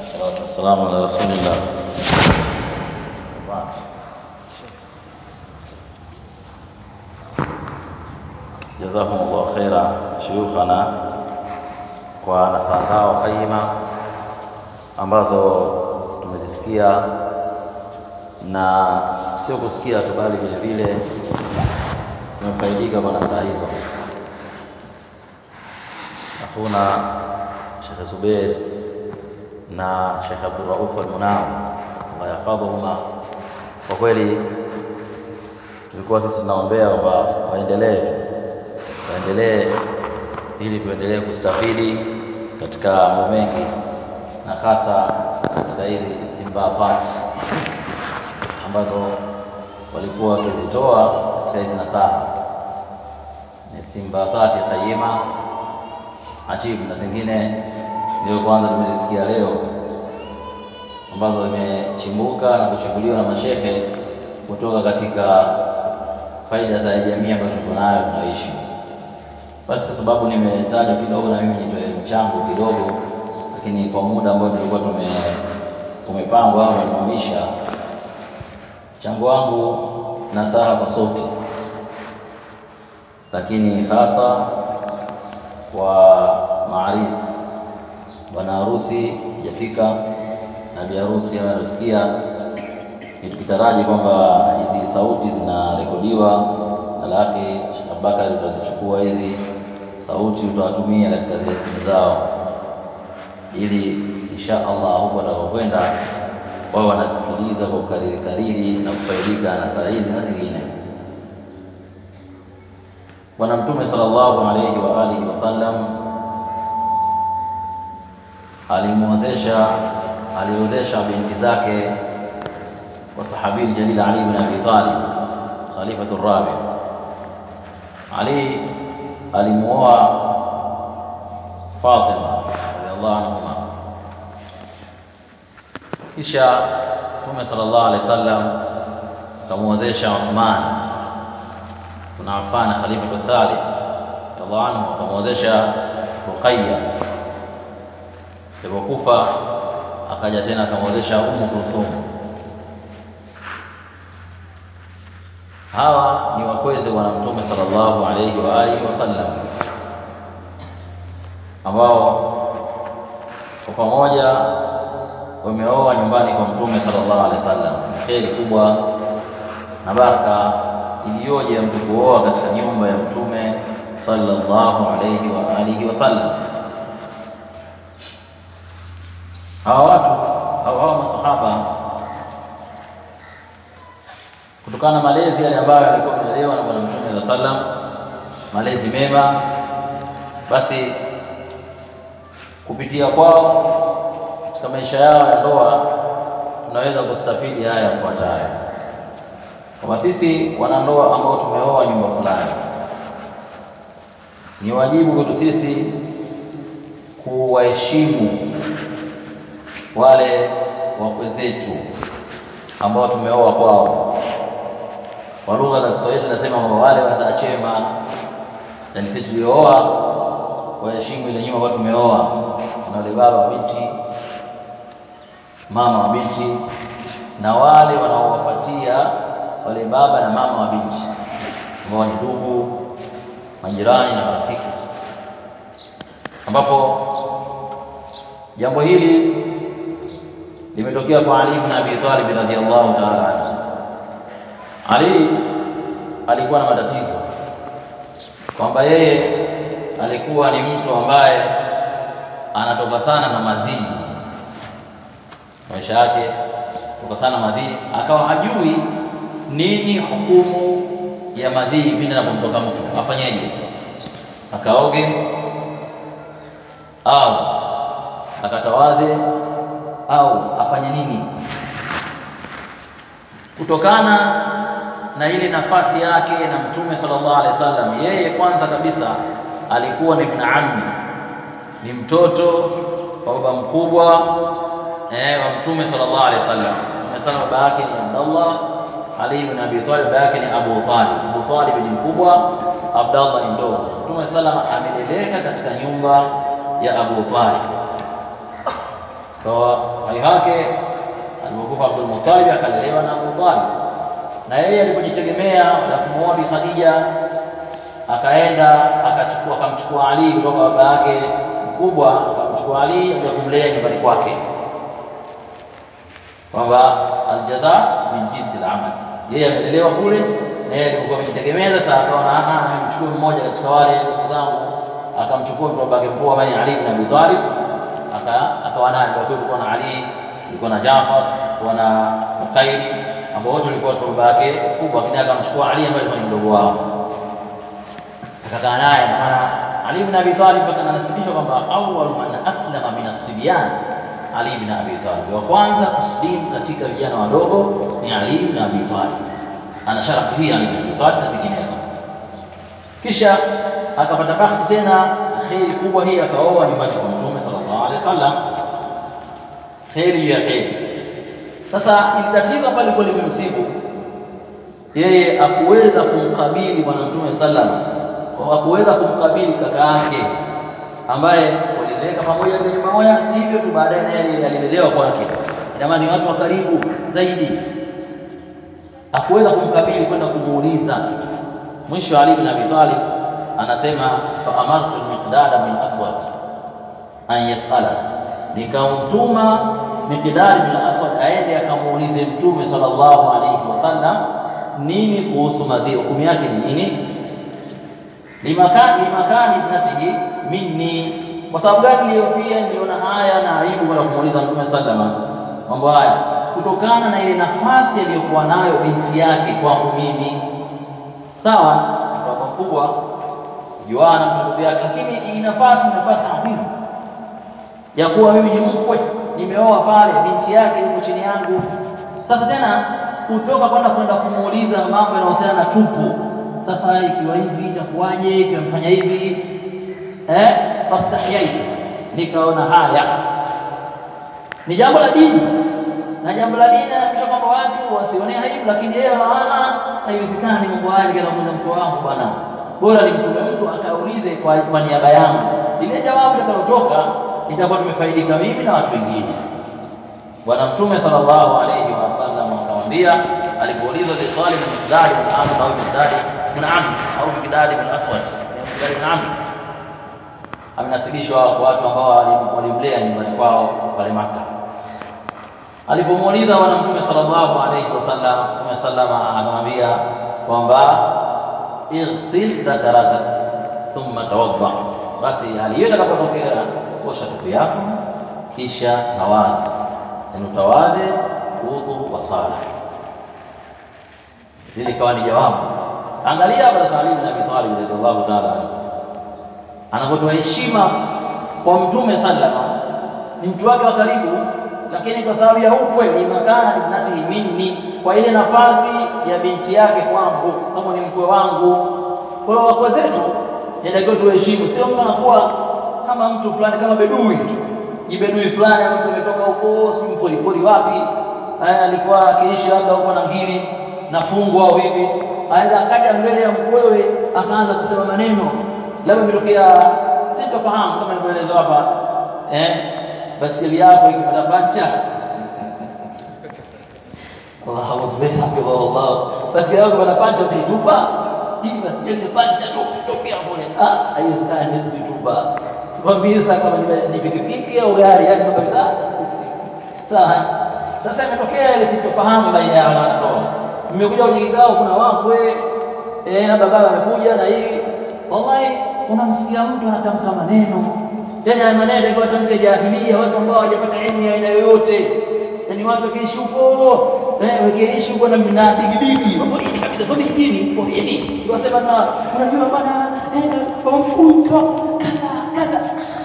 والصلاة والسلام على رسول الله وبعد جزاهم الله خيرا شيوخنا kwa nasaha zao qaima ambazo tumezisikia na sio kusikia tu bali vile vile tumefaidika kwa nasaha hizo akhuna Sheikh Zubair na Sheikh Abdul Rauf al-Munao Allah yahfadhuhuma kwa kweli tulikuwa sisi tunaombea kwamba waendelee waendelee ili tuendelee kustafidi katika mambo mengi na hasa katika hizi istinbatat ambazo walikuwa wakizitoa katika hizi nasaha ni istinbatati qayima ajibu na zingine ndio kwanza tumezisikia leo ambazo zimechimbuka na kuchukuliwa na mashehe kutoka katika faida za jamii ambayo tuko nayo tunaishi. Basi kwa sababu nimetaja kidogo na mimi nitoe mchango kidogo, lakini kwa muda ambao tulikuwa tume umepangwa au umesimamisha, mchango wangu nasaha kwa sauti, lakini hasa kwa maaris bwana harusi hajafika na bi harusi anasikia, ni tukitaraji kwamba hizi sauti zinarekodiwa na lafi Sheikh Abubakar utazichukua hizi sauti utawatumia katika zile simu zao, ili insha Allah huko watakapokwenda wao wanasikiliza kwa ukariri kariri na kufaidika na saa hizi na zingine. Bwana Mtume sallallahu alayhi wa alihi wasallam alimwozesha aliozesha binti zake kwa sahabi jalil Ali ibn Abi Talib khalifatu rabi. Ali alimuoa Fatima radhiallahu anhuma, kisha Mtume sallallahu alaihi wasallam akamwozesha Uthman kuna Affan khalifatu thalith radhiallahu anhu akamwozesha Ruqayya alipokufa akaja tena akamwozesha Ummu Kulthum. Hawa ni wakweze bwana Mtume sallallahu alayhi wa alihi wasallam ambao kwa pamoja wameoa nyumbani kwa Mtume sallallahu alaihi wasallam. Ni kheri kubwa na baraka iliyoje ya mtu kuoa katika nyumba ya Mtume sallallahu alayhi wa alihi wasallam. hawa watu au hawa masahaba kutokana na malezi yale ambayo yalikuwa yamelelewa na bwana mtume saa sallam malezi mema basi kupitia kwao katika maisha yao ya ndoa tunaweza kustafidi haya yafuatayo kwamba sisi wanandoa ambao tumeoa nyumba fulani ni wajibu kwetu sisi kuwaheshimu wale wakwe zetu ambao tumeoa kwao. Kwa lugha za Kiswahili tunasema kwamba wale wazaa chema, yani sisi tuliooa waheshimu ile nyumba ambayo tumeoa. Kuna wale baba wa binti, mama wa binti, na wale wanaowafuatia wale baba na mama wa binti ambao ni ndugu, majirani na marafiki, ambapo jambo hili limetokea kwa Ali ibn Abi Talib radhiyallahu ta'ala anhu. Ali alikuwa na matatizo kwamba yeye alikuwa ni mtu ambaye anatoka sana na madhii maisha yake toka sana madhii, akawa hajui nini hukumu ya madhii pindi anapomtoka mtu, afanyeje? Akaoge au akatawadhe au afanye nini kutokana na ile nafasi yake na mtume sallallahu alaihi wasallam yeye kwanza kabisa alikuwa ni ibn ammi ni mtoto wa baba mkubwa eh, wa mtume sallallahu alaihi wasallam umesema baba yake ni Abdullah Ali ibn Abi Talib baba yake ni Abu Talib Abu Talib ni mkubwa Abdullah ni mdogo mtume sallallahu ameleleka katika nyumba ya Abu Talib kwa uhai wake alipokufa Abdul Muttalib akalelewa na Abu Talib na yeye alipojitegemea na kumwoa Bi Khadija akaenda akachukua akamchukua Ali kutoka baba yake mkubwa akamchukua Ali aja kumlea nyumbani kwake kwamba aljaza min jinsi al-amal yeye amelelewa kule na yeye alikuwa amejitegemea sasa akaona ah nimchukue mmoja katika wale ndugu zangu akamchukua mtoto wake mkubwa ambaye Ali ibn Abi Talib aka akawa naye kwa kulikuwa na Ali kulikuwa na Jaafar kulikuwa na Uqaili ambao wote walikuwa watoto baba yake mkubwa lakini akamchukua Ali ambaye alikuwa ni mdogo wao akakaa naye na maana Ali ibn Abi Talib mpaka anasibishwa kwamba awwal man aslama min as-sibyan Ali ibn Abi Talib wa kwanza kuslimu katika vijana wadogo ni Ali ibn Abi Talib ana sharafu hii Ali ibn Abi Talib na zinginezo kisha akapata bahati tena kheri kubwa hii akaoa nyumbani kwa Mtume sallallahu alaihi wasallam kheri ya kheri sasa ili tatizo pale lilikuwa limemsibu yeye akuweza kumkabili bwana Mtume sallallahu hakuweza kumkabili kaka yake ambaye walileka pamoja katika nyumba moja, si hivyo tu, baadaye naye alilelewa kwake. Ina maana ni watu wa karibu zaidi. Hakuweza kumkabili kwenda kumuuliza. Mwisho Ali bin Abi Talib anasema fa amartu al-Miqdad bin Aswad an yas'ala, nikamtuma Miqdad bin Aswad aende akamuulize Mtume sallallahu alayhi wasallam nini kuhusu madhi, hukumu yake ni nini? limakani limakani ibnatihi minni kwa sababu gani niliyofia niliona haya na aibu kwenda kumuuliza mtume sallama mambo haya kutokana na ile nafasi aliyokuwa nayo binti yake kwangu mimi sawa ni baba mkubwa Yohana ndugu yake lakini hii nafasi ni nafasi adhimu ya kuwa mimi ni mkwe nimeoa pale binti yake yuko chini yangu sasa tena kutoka kwenda kwenda kumuuliza mambo yanayohusiana na tupu sasa ikiwa hivi itakuwaje ikiwa mfanya hivi eh fastahyai nikaona haya ni jambo la dini na jambo la dini naamisha kwamba watu wasione aibu lakini yeye hawana haiwezekani mambo haya nikamuuliza mkoo wangu bwana bora nimtume mtu akaulize kwa, kwa niaba yangu ile jawabu litakalotoka itakuwa tumefaidika mimi na watu wengine bwana mtume sallallahu alayhi wasallam akamwambia alipoulizwa li swali na Miqdad bin Amr au Miqdad bin Amr au Miqdad bin Aswad Miqdad bin Amr amenasibishwa kwa watu ambao walimlea nyumbani kwao pale Makka alipomuuliza bwana mtume sallallahu alayhi wasallam mtume sallama akamwambia kwamba ighsil dhakaraka thumma tawadda basi hali hiyo itakapotokea osha tupu yako kisha tawadhi yani utawadhe udhu wa sala hili ikawa ni jawabu angalia hapa sasa Ali bin Abi Talib radhiallahu ta'ala anhu anapotoa heshima kwa mtume sallama ni mtu wake wa karibu lakini kwa sababu ya ukwe ni makana ibnatihi minni kwa ile nafasi ya binti yake kwangu sababu ni mkwe wangu kwa hiyo wakwe zetu inatakiwa tuheshimu sio mtu anakuwa kama mtu fulani kama bedui jibedui fulani mtu ametoka huko si mpolipoli wapi haya alikuwa akiishi labda huko na ngiri na fungo au vipi aweza akaja mbele ya mkwewe akaanza kusema maneno labda imetokea sitofahamu kama nilivyoelezwa hapa eh basikeli yako ikipata pancha Allahu subhanahu wa Allah basikeli yako ikipata pancha utaitupa hii basikeli ni pancha tu tokea kule ah haiwezekani hizo kuitupa sikwambia kama ni pikipiki au gari yani kabisa sawa sasa imetokea ile sitofahamu baina ya wanandoa mmekuja kwenye kikao kuna wakwe eh na baba amekuja na hivi wallahi unamsikia mtu anatamka maneno yani haya maneno yalikuwa tamke jahilia watu ambao hawajapata elimu ya aina yoyote yani watu wakiishi huko eh wakiishi huko na na digidigi wapo hili kabisa sio dijini kwa hili wasema na unajua bwana eh kwa mfungo kadha kadha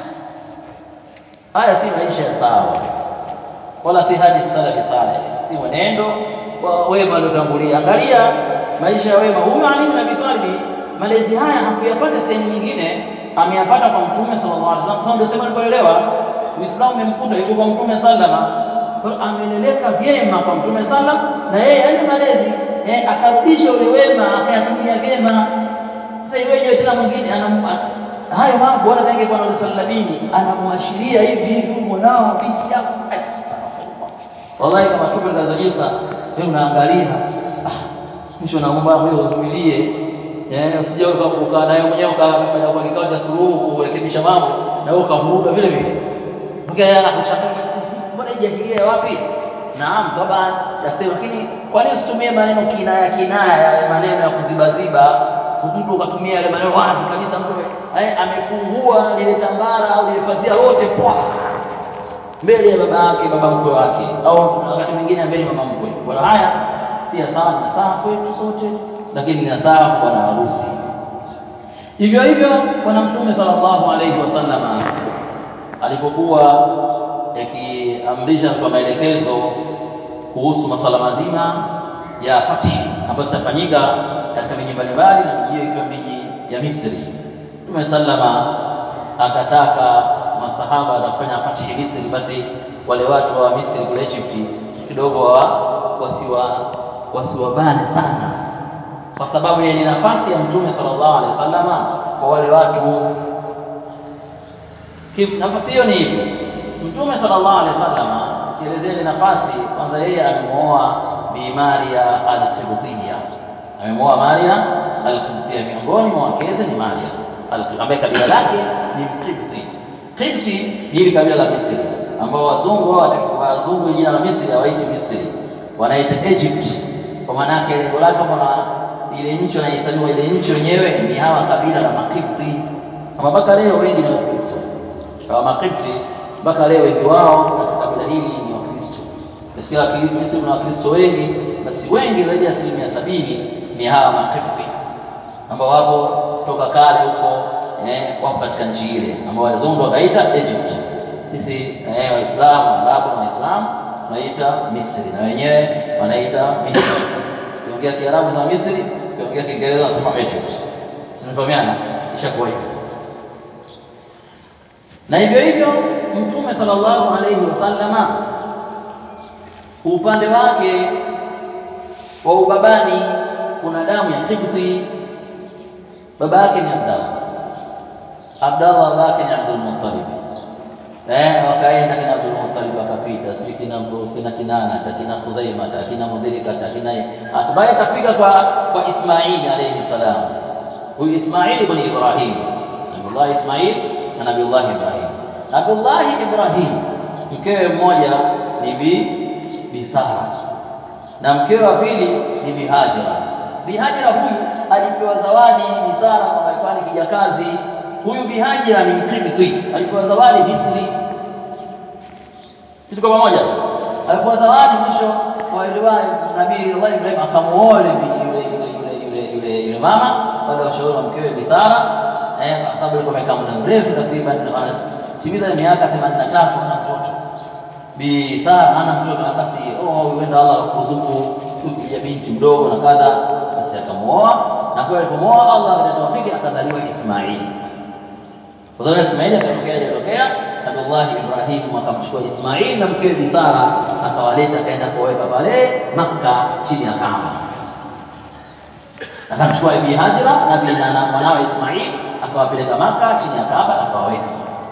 haya si maisha ya sawa wala si hadi salafi saleh si mwenendo wa wema waliotangulia angalia maisha ya wema huyu Ali bin Abi Talib malezi haya hakuyapata sehemu nyingine ameyapata kwa mtume sallallahu alaihi wasallam ndio sema nilipoelewa Uislamu umemkuta yuko kwa mtume sallama ameleleka vyema kwa mtume sallam na yeye yale malezi eh, akarudisha ule wema akayatumia vyema sasa iweje tena mwingine hayo mambo bora tange kwa Nabii sallallahu dini anamwashiria hivi hivi mwanao binti yako wallahi kama tupo katika jinsa wewe unaangalia ah mwisho naomba wewe uvumilie eh usije ukaa naye mwenyewe ukaenda kwa kikao cha suluhu kurekebisha mambo na wewe ukavuruga vile vile mpaka yeye anakuchanganya mbona ijahilia wapi naam taban yasema lakini kwa nini usitumie maneno kinaya kinaya maneno ya kuzibaziba mtu ukatumia yale maneno wazi kabisa mtu amefungua lile tambara au lile pazia lote kwa mbele ya baba yake baba mkwe wake au wakati mwingine mbele ya mama mkwe kwa haya si sawa ni sawa kwetu sote lakini ni sawa kwa bwana harusi hivyo hivyo bwana mtume sallallahu alayhi wasallama alipokuwa akiamrisha kwa maelekezo kuhusu masuala mazima ya fathi ambayo zitafanyika katika miji mbalimbali na miji hiyo ikiwa miji ya Misri. Mtume sallama akataka masahaba na kufanya fathi Misri, basi wale watu wa Misri kule Egypt kidogo wa wasiwa wasiwabane sana, kwa sababu ya nafasi ya Mtume sallallahu alaihi wasallama kwa wale watu. Nafasi hiyo ni hivi, Mtume sallallahu alaihi wasallama kielezea ile nafasi, kwanza yeye amemwoa Bi Maria al-Qibtiyya amemwoa Maria al-Qibtiyya miongoni mwa wakeze ni Maria ambaye kabila lake ni Mkipti. Kipti ni hili kabila la Misri ambao wazungu wao wazungu jina la Misri hawaiti Misri wanaita Egypt kwa maana yake lengo lake kama ile nchi wanahesabiwa ile nchi wenyewe ni hawa kabila la Makipti kama mpaka leo wengi ni Wakristo hawa Makipti mpaka leo wengi wao katika kabila hili ni Wakristo Nasikia Misri kuna Wakristo wengi basi wengi zaidi ya asilimia sabini ni hawa Makipti ambao wapo toka kale huko eh, wapo katika nchi ile ambao wazungu wakaita Egypt. Sisi eh, Waislamu, Waarabu na Waislamu tunaita Misri na wenyewe wanaita Misri. Ukiongea Kiarabu za Misri, ukiongea Kiingereza unasema Egypt. Simefahamiana? Ishakuwa hivyo sasa. Na hivyo hivyo Mtume sallallahu alayhi wasallama upande wake wa ubabani kuna damu ya Kibti baba yake ni Abdallah Abdallah baba yake ni Abdul Muttalib eh wakaenda kina Abdul Muttalib akapita sijui kina kina Kinana kina Khuzaima kina Mudhirika kina asbaye akafika kwa kwa Ismaili alayhi salam huyu Ismaili ibn Ibrahim Nabiullah Ismail na Nabiullah Ibrahim Nabiullah Ibrahim mkewe mmoja ni bi Bisara na mkewe wa pili ni Bi Hajira Bihajira huyu alipewa zawadi Misara kwa alikuwa ni kijakazi. Huyu Bihajira ni Mkibti, alipewa zawadi Misri. Tuko pamoja? Alipewa zawadi mwisho wa ile Nabii Allah Ibrahim akamuoa yule yule yule yule yule yule mama baada ya ushauri wa mkewe Bisara eh, kwa sababu alikuwa amekaa muda mrefu takriban anatimiza miaka 83 hana mtoto. Bisara hana mtoto akasi, oh huenda Allah akuzuku ya binti mdogo na kadha basi akamuoa na kwa alipomuoa Allah akatawafiki akazaliwa Ismaili kwa sababu Ismaili akatokea aliyotokea Abdullah Ibrahim akamchukua Ismaili na mkewe Bisara akawaleta akaenda kuweka pale Makka chini ya Kaaba akamchukua Bi Hajira na bi na mwanawe Ismaili akawapeleka Makka chini ya Kaaba akawaweka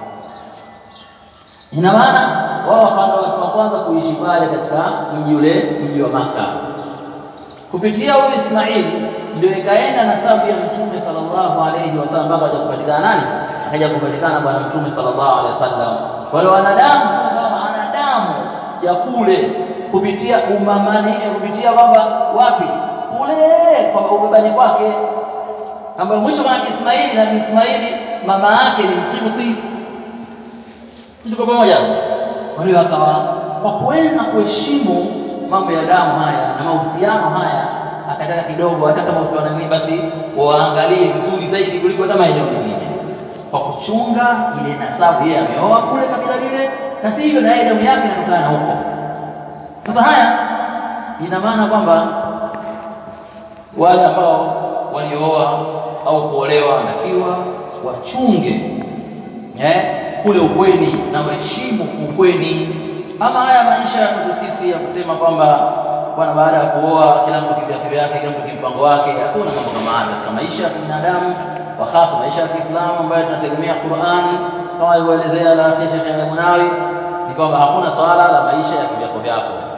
ina maana wao wakawa watu wa kwanza kuishi pale katika mji ule mji wa Makka kupitia huyu Ismail ndio ikaenda nasabu ya Mtume sallallahu alayhi wasallam mpaka akaja kupatikana nani? Akaja kupatikana bwana Mtume sallallahu alayhi wasallam. Wale wanadamu Mtume sallallahu ana damu ya kule kupitia umamani kupitia kwamba wapi? Kule kwa ubabani kwake ambayo mwisho kwa Ismaili na Ismaili mama yake ni Mkibti. Si tuko pamoja? Kwa hiyo akawa kwa kuweza kuheshimu mambo ya damu haya na mahusiano haya akataka kidogo hata kama ukiwa na nini basi waangalie vizuri zaidi kuliko hata maeneo mengine kwa kuchunga ile nasabu yeye ameoa kule kabila lile na si hivyo na yeye damu yake inatokana na huko sasa haya ina maana kwamba wale ambao waliooa au kuolewa wanatakiwa wachunge eh, kule ukweni na waheshimu ukweni ama haya maisha ya kwetu sisi ya kusema kwamba bwana baada ya kuoa kila mtu kivyake vyake kila mtu kimpango wake hakuna mambo kama hayo katika maisha ya binadamu kwa hasa maisha ya Kiislamu ambayo tunategemea Qur'an kama alivyoelezea la Sheikh Munawi ni kwamba hakuna swala la maisha ya kivyako vyako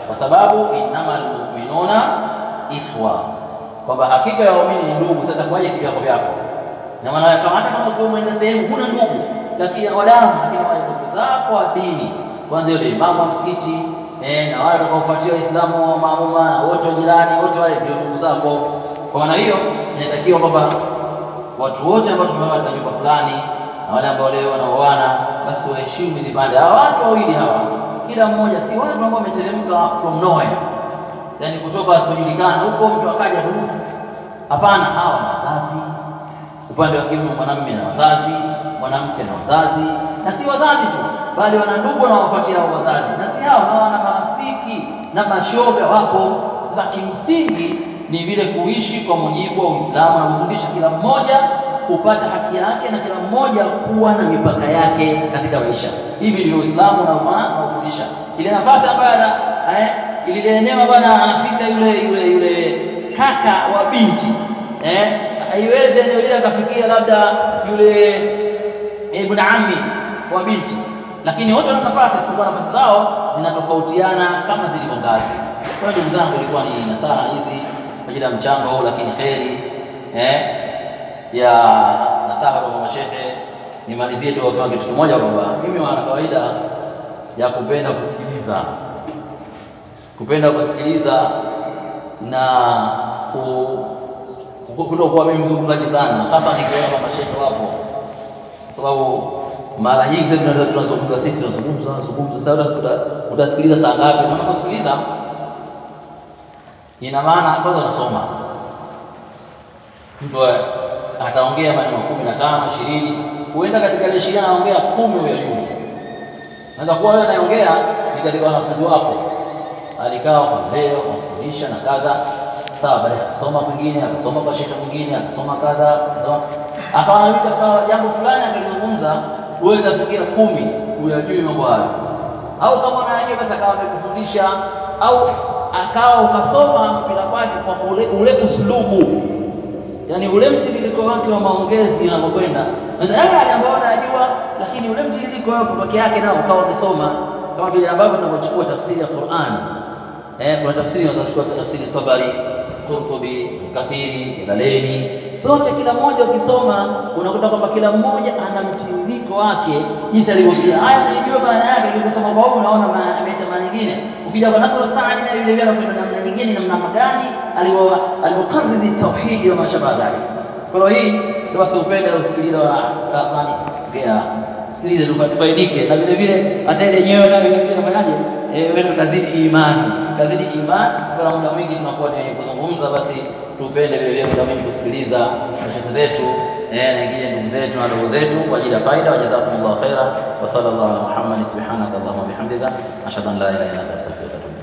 kwa sababu innamal mu'minuna ikhwa kwamba hakika ya waumini ni ndugu sasa kwaje kivyako vyako na maana kama hata kama ukiwa umeenda sehemu huna ndugu lakini wadamu lakini wale ndugu zako wa dini kwanza yule imamu wa msikiti eh, na wale watakaofuatia waislamu wa maamuma na wote wa jirani wote wale ndio ndugu zako kwa maana hiyo inatakiwa kwamba watu wote ambao tumeoa katika nyumba fulani na wale ambao leo wanaoana basi waheshimu hizi pande hawa watu wawili hawa kila mmoja si watu ambao wameteremka from nowhere yani kutoka wasipojulikana huko mtu akaja tu hapana hawa na wazazi upande wa kiume mwanamume na wazazi mwanamke na wazazi na si wazazi tu bali wana ndugu na wafuatia hao wazazi na si hao na wana marafiki na mashoga wapo za kimsingi ni vile kuishi kwa mujibu wa Uislamu na kufundisha kila mmoja kupata haki yake na kila mmoja kuwa na mipaka yake katika maisha. Hivi ndivyo Uislamu unaofundisha. Ile nafasi ambayo ana eh, ile eneo bwana anafika yule yule yule kaka wa binti eh, haiwezi eneo lile akafikia labda yule ibn ammi wa binti, lakini wote wana nafasi, isipokuwa nafasi zao zinatofautiana kama zilivyo ngazi. Kwa hiyo ndugu zangu, ilikuwa ni nasaha hizi kwa ajili ya mchango huu, lakini kheri eh, ya nasaha kwa mashehe. Nimalizie tu kusema kitu kimoja kwamba mimi wana kawaida ya kupenda kusikiliza, kupenda kusikiliza na kutokuwa mimi mzungumzaji sana, hasa nikiona kama mashehe wapo, kwa sababu mara nyingi sasa tunazungumza sisi, tunazungumza tunazungumza, sasa utasikiliza saa ngapi? Na unaposikiliza ina maana kwanza unasoma mtu ataongea maneno kumi na tano ishirini huenda katika ile ishirini anaongea kumi huyo juu naweza kuwa wewe anayeongea ni katika wanafunzi wako alikaa wakamlea wakamfundisha na kadha sawa baadaye akasoma kwingine akasoma kwa shekhe mwingine akasoma kadha akawa na katika jambo fulani akalizungumza wewe utafikia kumi huyajui mambo hayo au kama unayajua basi akawa amekufundisha au akawa ukasoma mpira kwake kwa ule, ule uslubu yani ule mtiririko wake wa maongezi unavyokwenda sasa yale yale ambayo unayajua lakini ule mtiririko wako peke yake nao ukawa umesoma kama vile ambavyo tunavyochukua tafsiri ya Qur'an eh kuna tafsiri unachukua tafsiri Tabari Qurtubi Kathiri Jalalaini zote kila mmoja ukisoma unakuta kwamba kila mmoja ana mtiririko wake jinsi alivyokuja haya unaijua maana yake ukisoma kwa huko unaona maana ameita maana nyingine ukija kwa Nasr Saadi na vile vile anakwenda namna nyingine namna gani alivyokariri tauhidi wa mashabaha dhalik kwa hiyo hii ndio basi upende usikilize wa fani pia sikilize tufaidike na vile vile hata ile yenyewe nayo vile vile nafanyaje eh wewe kazidi imani kazidi imani kwa muda mwingi tunakuwa ni kuzungumza basi tupende vile vile muda mwingi kusikiliza mashaikh zetu eh na wengine ndugu zetu na ndugu zetu kwa ajili ya faida wa jazakumullahu khairan wa sallallahu ala muhammad subhanaka allahumma bihamdika ashhadu an la ilaha illa anta astaghfiruka wa atubu